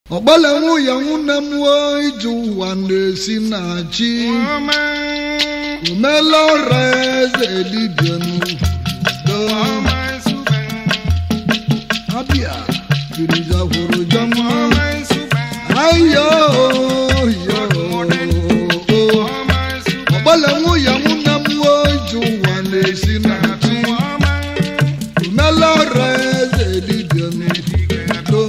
ọgbalenwu ya nwunne m wo ije ụwa na-esi na chi omela ọra eze dibịa n'udo abịa birizakwuru jama ayo ọgbalenwu ya nwunne m wo ije ụwa na-esi na chi omela ọra eze dibịa n'udo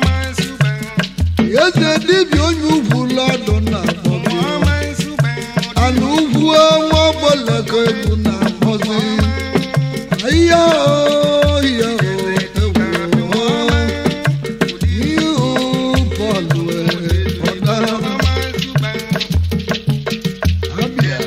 eze dibịa onye ugwu lọdụ na-akpọbi ana ugwu nwa ọgbọlọkọ egwu na-akpọzi ahịa ohia ihu bọọlụ ọdara abịa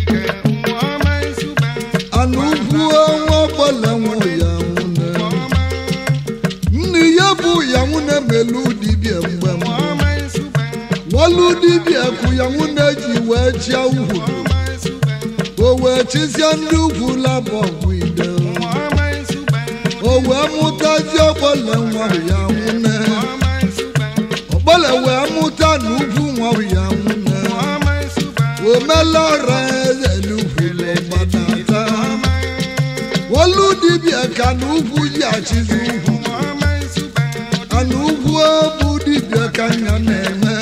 ana ugwu nwa ọgbọlọ nwụ ya nwụne nne ya bụ ya nwụne melu dibịa mgbe mbụ wọlụ dibịa kụ ya nwụne ji wee chịa ugwu o wee chịsịa ndị ugwu labọ ọgwụ ide o wee mụtazi ọgbọle nwa ya nwụne ọgbọle wee mụta na ugwu nwa ya nwụne omela ọra eze n'ugwu lọgbadata wọlụ dibịa ka na ugwu ji achịzi ugwu ana ugwu bụ dibịa ka nya na-eme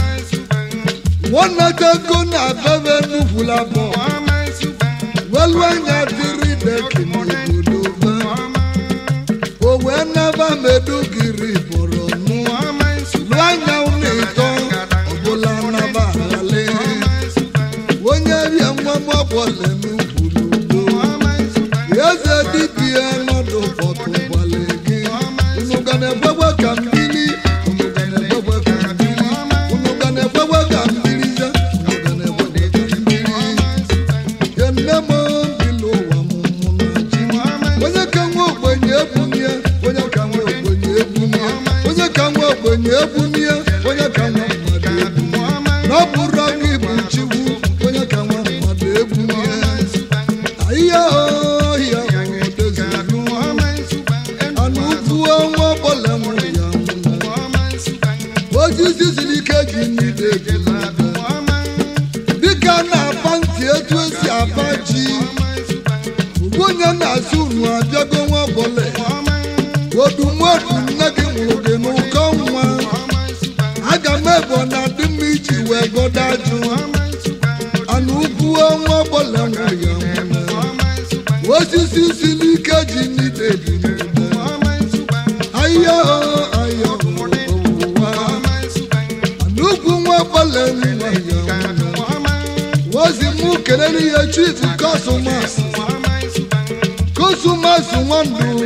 wọnatago na bebe nnukwu labọ welu anya dịrị deki n'obodo be o wee naba medugiri bụrụ nụ lụ anya ụlọ ịtọ ọbụla naba aghali onye bịa nwa m ọbụla n'ugwu n'ugbo eze dibịa nọdụ bọtụkwale gị unu ga na-egbegbe ka mmiri unu ga na-egbegbe ka mmiri unu ga na-egbegbe ka mmiri ze unu ga na-egbegbe ka mmiri ye nne m bila ụwa m mụ na chi onye ka nwa ogbenye ebunye onye ka nwa ogbenye ebunye onye ka nwa ogbenye ebunye onye ka nwa mmadụ ebunye na ọ bụrụ gị bụ chiwu onye ka nwa mmadụ ebunye ahịa ohia odezinu anụ ugwu ọnwa ọbụla nwere ya nwụrụ osisi siri ike ji n'ide ejilebe dịka na-apa ntị etu esi apa ji ugbu onye na-asị unu abịago nwa ọbụla odumodu nne gị nwụrụ gị n'ụkọ nwa aga m ebo na adị mma iji wee godo ajụ anụ ugwu ọnwa ọbụla nwere ya nwụrụ osisi siri ike ji n'ide dị n'ugbo ahịa ahịa ụwa n'ugwu nwa ọbụla nwa ya nwụrụ ozi mụ kelere ihe chief kọsụmas kọsụmas nwandụ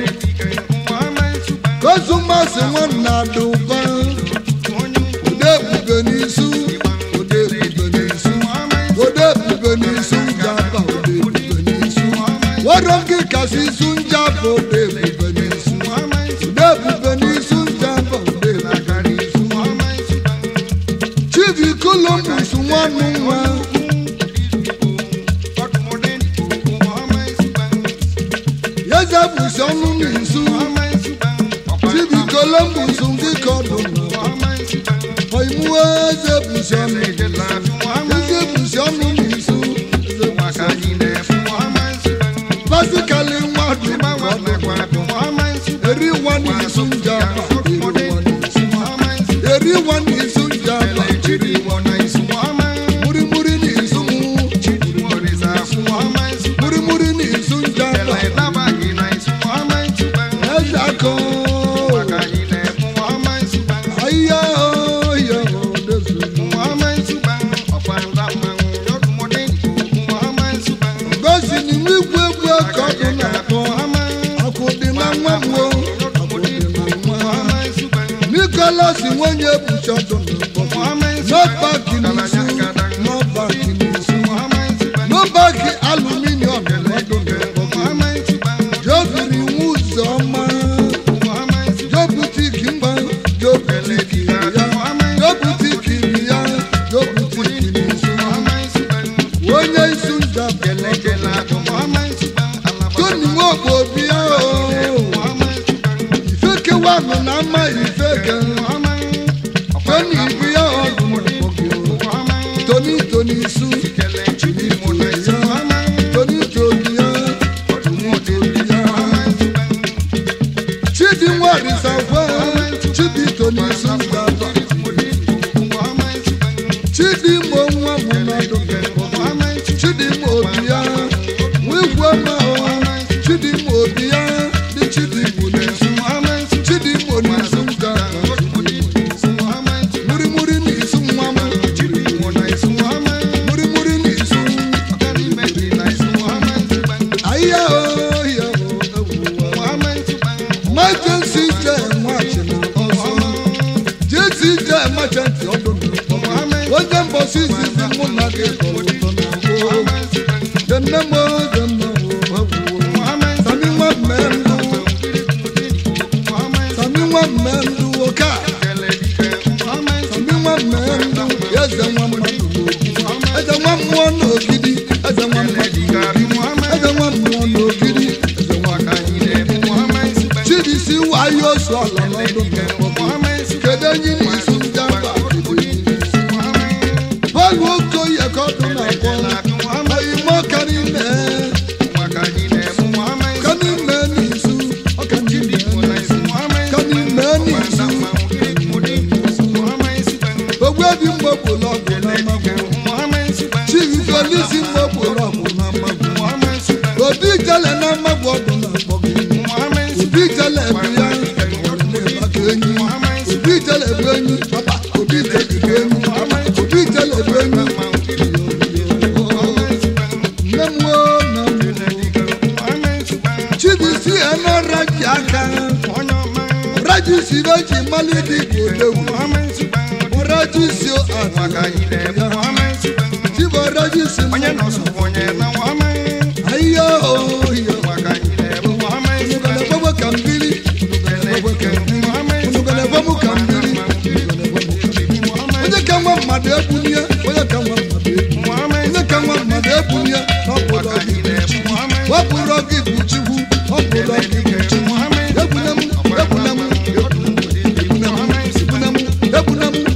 kọsụmas nwanna adụba ode ebube n'isu ode ebube n'isu ode ebube n'isu njaba ode ebube n'isu wọrọ gị kasị isu njaba ode ebube n'isu ode ebube n'isu njaba ode ebube n'isu chief columbus nwanụ nwa yeze bụsi ọnụ n'isu chief columbus ndị ka ọdụ ọimuwe eze bụsi ọnụ eze bụsi ọnụ n'isu basikali nwadụ eri nwa n'isu njaba eri nwa n'isu njaba murimuri n'isu mu murimuri n'isu njaba eze akọ ahịa ohia odezulu gosi n'ime igwe egwu ka ọ dị na-akpọ akwụ dị na nwa mwo akwụ dị na nwa nikolas nwunye buchọdụ n'ọbaki n'isu n'ọbaki n'isu n'ọbaki aluminium n'ọdụ n'ọbaki jobiri nwa ụzọ ọma jobutiki mgba jobutiki ya jobutiki ya jobutiki n'isu onye isu njabụ toni nwogbo obi ahụ ifekewanụ na ama ifeke machantị ọdụ n'ụkpọ onye mbọsi izizi mụ na gị tọrọ ụtọ na gboo denne m denne sami nwa mmendụ sami nwa mmendụ oke a sami nwa mmendụ eze nwa mmadụ n'ogidi eze nwa mmụọ n'ogidi eze nwa mmadụ n'ogidi eze nwa mmụọ n'ogidi eze nwa chidisi wayo osu ala n'ọdụ n'ụkpọ kedu enyi n'isu ndị aba bọọlụ okoye ka ọdụ na-akpọ oyimo kanime kanime n'isu ọkanime kanime n'isu ogbebi mgbopụlụ ọgwụ na mmagwụ chivifolisi mgbopụlụ ọgwụ na mmagwụ obi jele na mmagwụ ọgwụ na-akpọ gị obi jele bụ ya maka enyi obi jele bụ enyi papa obi jele bụ enyi papa obi jele bụ enyi nne m woo na m chibisi enọra ji aka raji si n'oji mali dị ka odewu raji si ata chibo raji si ayo oyo unugana gbogbo ka mbili unugana gbogbo ka mbili onye ka nwa mmadụ ebunye onye ka nwa mmadụ ebunye onye ka nwa mmadụ ebunye n'ọpụrụ gị wepụrụ gị bụ chukwu ọpụrụ gị bụ chukwu ebune m ebune m ebune m ebune m ebune m ebune m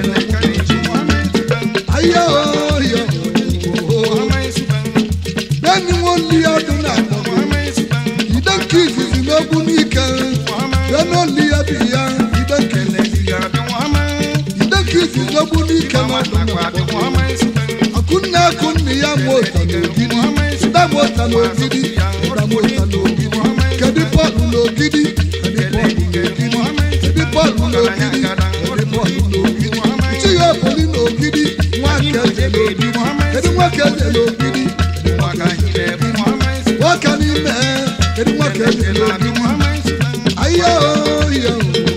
ayo oyo bẹ́ẹ̀ni wọ́n lé ọdún náà mọ̀ ìdẹ́kì ìfìfì lógún n'ike bẹ́ẹ̀ni ó lé ẹbí ya ìdẹ́kì ìdẹ́kì ìfìfì lógún n'ike lọ́dún náà mọ̀ akunna akunni ya mota n'ogidi ịda mota n'ogidi ịda mota n'ogidi kedu bọọlụ n'ogidi kedu bọọlụ n'ogidi kedu bọọlụ n'ogidi kedu bọọlụ n'ogidi chi ya ebuli n'ogidi nwa keze n'ogidi kedu nwa keze n'ogidi nwoke n'ime kedu nwa keze n'ogidi ayo yo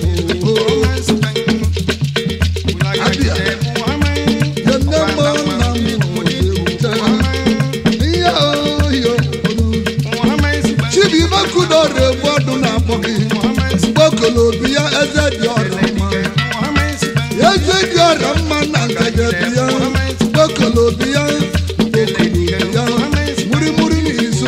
abịa yenne mọ na mụ ewute ihe oyo chibi ibekudọrọ egbu ọdụ na-akpọ gị mgbokolo obi ya eze dị ọrịa mma eze dị ọrịa mma na ngaje dị ya mgbokolo obi ya mgbokolo obi ya murimuri n'izu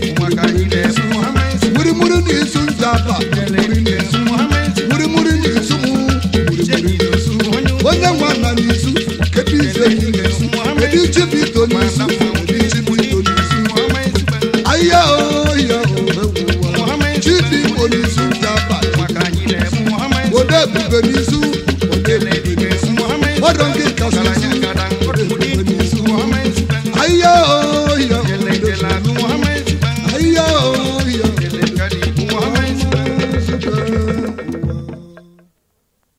murimuri n'izu njaba murimuri n'izu murimuri n'izu mụ murimuri n'izu onye nwa na n'izu kedu ife yi n'izu kedu chibito n'izu kedu chibito n'izu ahịa oya chidi igbo n'izu njaba ode ebube n'izu ode ebube n'izu ọdọ nke